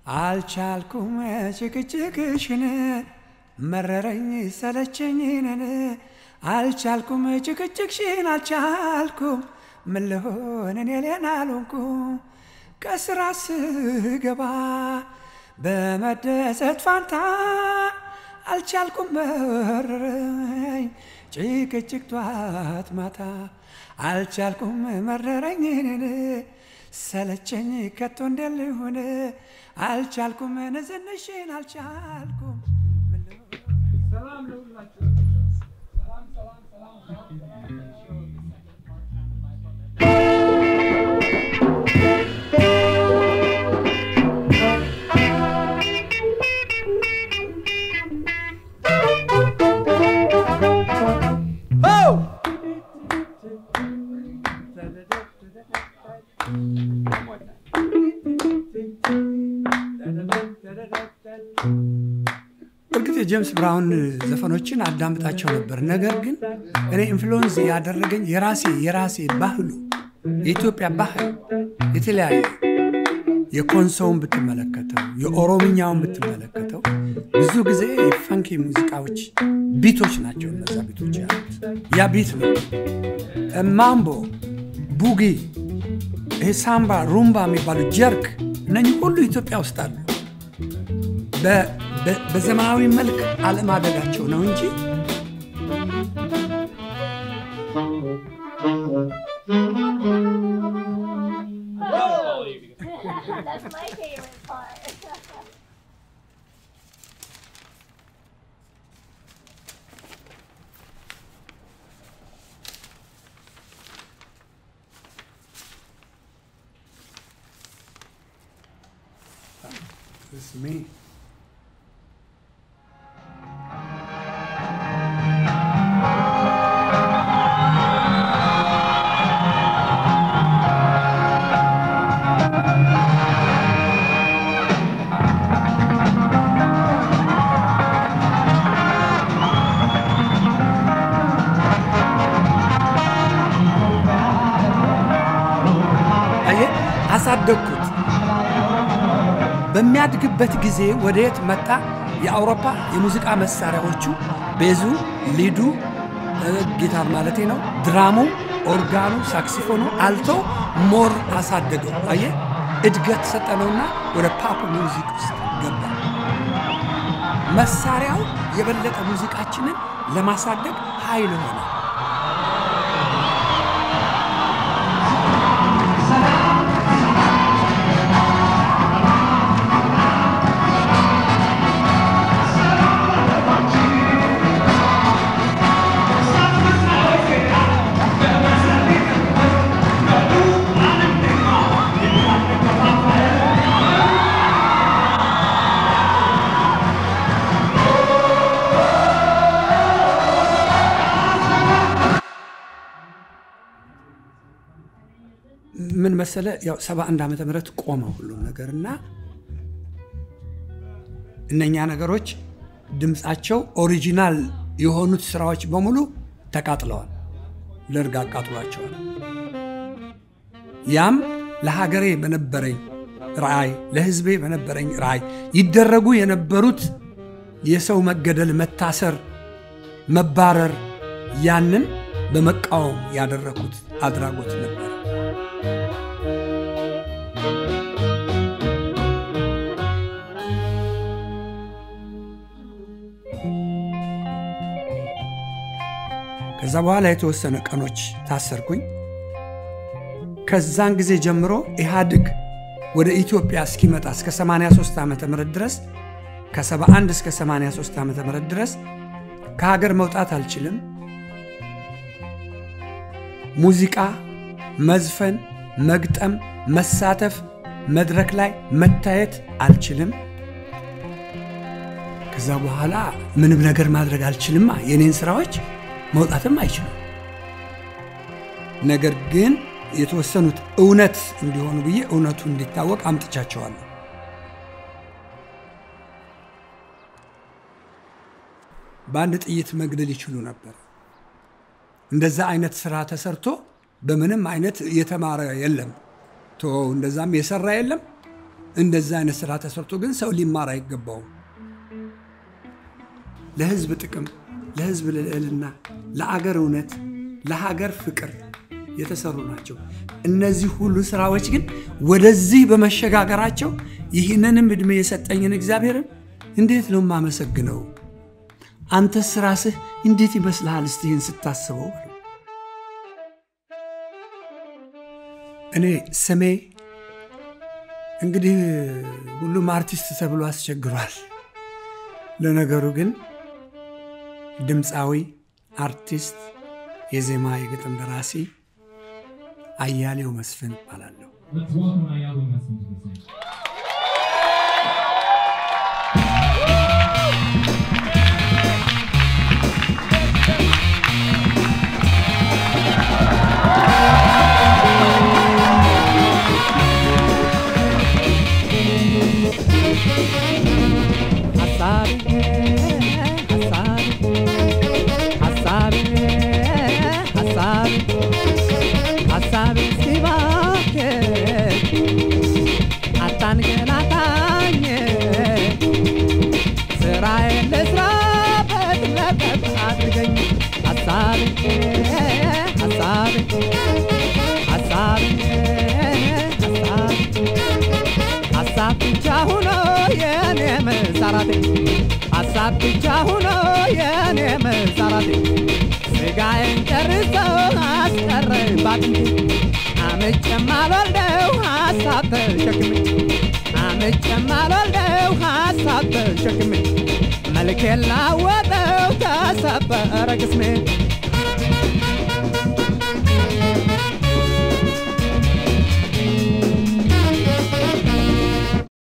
አልቻልኩም ጭቅጭቅሽን መረረኝ ሰለቸኝንን አልቻልኩም ጭቅጭቅሽን አልቻልኩም ምን ልሆን እኔ ሌላ አልሆንኩም ከስራ ስገባ በመደሰት ፋንታ አልቻልኩም መረረኝ ጭቅጭቅ ጧት ማታ አልቻልኩም መረረኝን ሰለቸኝ ከቶ እንደልሆን አልቻልኩም ንዝንሽን አልቻልኩም ሰላም ለሁላችሁ እርግጥ የጄምስ ብራውን ዘፈኖችን አዳምጣቸው ነበር። ነገር ግን እኔ ኢንፍሉወንስ ያደረገኝ የራሴ የራሴ ባህሉ የኢትዮጵያ ባህል የተለያየ የኮንሶውን ብትመለከተው የኦሮምኛውን ብትመለከተው ብዙ ጊዜ የፈንኪ ሙዚቃዎች ቢቶች ናቸው። እነዛ ቢቶች ያሉት ያ ቢት ነው። ማምቦ፣ ቡጊ፣ ይሄ ሳምባ፣ ሩምባ የሚባሉ ጀርክ፣ እነኚህ ሁሉ ኢትዮጵያ ውስጥ አሉ። በዘመናዊ መልክ አለማደጋቸው ነው እንጂ That's my favorite part. It's me. አየህ፣ አሳደግኩት። በሚያድግበት ጊዜ ወደ የት መጣ? የአውሮፓ የሙዚቃ መሳሪያዎቹ ቤዙ፣ ሊዱ፣ ጊታር ማለቴ ነው፣ ድራሙ፣ ኦርጋኑ፣ ሳክሲፎኑ፣ አልቶ ሞር አሳደገው። አየህ፣ እድገት ሰጠነውና ወደ ፓፕ ሚውዚክ ውስጥ ገባ። መሳሪያው የበለጠ ሙዚቃችንን ለማሳደግ ኃይል ሆነ። ምን መሰለ ያው 71 ዓመተ ምህረት ቆመ ሁሉም ነገር እና እነኛ ነገሮች ድምፃቸው ኦሪጂናል የሆኑት ስራዎች በሙሉ ተቃጥለዋል። ደርግ አቃጥሏቸዋል። ያም ለሀገሬ በነበረኝ ራእይ፣ ለህዝቤ በነበረኝ ራእይ ይደረጉ የነበሩት የሰው መገደል፣ መታሰር፣ መባረር ያንን በመቃወም ያደረኩት አድራጎት ነበር። ከዛ በኋላ የተወሰነ ቀኖች ታሰርኩኝ። ከዛን ጊዜ ጀምሮ ኢህአድግ ወደ ኢትዮጵያ እስኪመጣ እስከ 83 ዓ ም ድረስ ከ71 እስከ 83 ዓ ም ድረስ ከሀገር መውጣት አልችልም። ሙዚቃ መዝፈን፣ መግጠም፣ መሳተፍ፣ መድረክ ላይ መታየት አልችልም። ከዛ በኋላ ምንም ነገር ማድረግ አልችልማ። የኔን ስራዎች መውጣትም አይችሉም። ነገር ግን የተወሰኑት እውነት እንዲሆኑ ብዬ እውነቱ እንዲታወቅ አምጥቻቸዋለሁ። በአንድ ጥይት መግደል ይችሉ ነበር። እንደዛ አይነት ስራ ተሰርቶ በምንም አይነት የተማረ የለም። ቶ እንደዛም የሰራ የለም። እንደዛ አይነት ስራ ተሰርቶ ግን ሰው ሊማር አይገባውም። ለህዝብ ጥቅም፣ ለህዝብ ልዕልና፣ ለአገር እውነት፣ ለሀገር ፍቅር የተሰሩ ናቸው። እነዚህ ሁሉ ስራዎች ግን ወደዚህ በመሸጋገራቸው ይህንንም ዕድሜ የሰጠኝን እግዚአብሔርን እንዴት ነው የማመሰግነው? አንተስ ራስህ እንዴት ይመስልሃል? እስቲ ይህን ስታስበው እኔ ስሜ እንግዲህ ሁሉም አርቲስት ተብሎ አስቸግሯል። ለነገሩ ግን ድምፃዊ፣ አርቲስት፣ የዜማ የግጥም ደራሲ አያሌው መስፍን እባላለሁ። Let's welcome Ayala Messon to the stage. ሀሳቤ ሀሳቤ ሀሳቤ ሀሳቤ ሲባክን አታንገላታኝ ስራዬን ልስራበት ለቀቅ አድርገኝ ሀሳቤ ሀሳቤ ሀሳቤ ሀሳቤ ሀሳብ ብቻ ሆኖ የኔ መሰራቴ ሀሳብ ብቻ ሆኖ የኔ መሰራቴ ስጋዬን ጨርሶ አስቀረኝ ባጥንቴ አምጬም አልወልደው ሀሳብ ተሸክሜ አምጬም አልወልደው ሀሳብ ተሸክሜ መልኬን ላወጠው ተሰበረ ቅስሜ